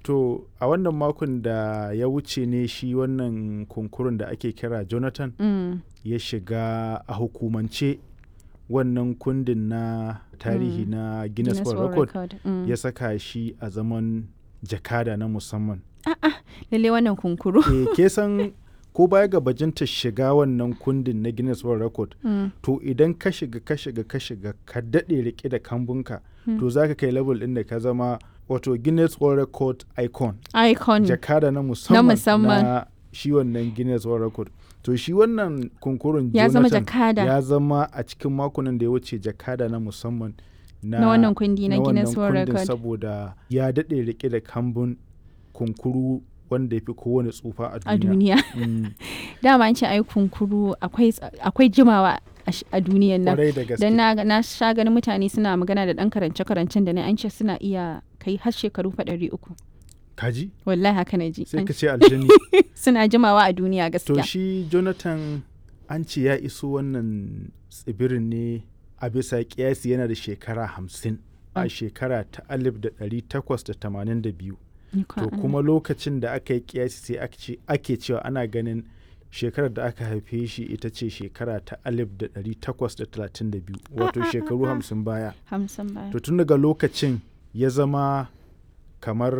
To a wannan makon da ya wuce ne shi wannan kunkurun da ake kira Jonathan Mm. ya shiga a hukumance wannan kundin na tarihi Mm. na Guinness Guinness World World Record Record. Mm. ya saka shi a zaman jakada na musamman. Lalle wannan kunkuru. E, ke san ko baya ga bajinta shiga wannan kundin na Guinness World Record Mm. to idan ka shiga ka shiga ka shiga ka daɗe rike da kambunka Mm. to za ka kai level ɗin da ka zama wato Guinness World Record icon Icon. jakada na musamman musamman. na shi wannan Guinness World Record to shi wannan kunkurun Ya zama Jonathan jakada. ya zama a cikin makonan da ya wuce jakada na musamman na, Na wannan kundi na na Guinness wannan World kundin Record. saboda ya daɗe rike da kambun kunkuru wanda ya fi kowane tsufa a a duniya. duniya. Mm, Dama an ce ai kunkuru akwai ts- akwai jimawa a sh- a duniyan nan. Kwarai da gaske. Dan na, ga- na sha ganin mutane suna magana da ɗan karance-karancen da na an ce suna iya kai har shekaru fa ɗari uku. Kaji? Wallahi haka na ji. Sai An- ka ce aljani. Suna jimawa a duniya to gaskiya. shi Jonathan an ce ya iso wannan tsibirin ne a bisa kiyasi yana da shekara hamsin a Mm. shekara ta alif da ɗari takwas da tamanin da biyu. Ni kwa To Allah. kuma lokacin da aka yi kiyasi sai ake ce- ake cewa ana ganin shekarar da aka haife shi ita ce shekara ta alif da ɗari takwas da talatin da biyu wato shekaru hamsin baya. Hamsin baya. To tun daga lokacin ya zama kamar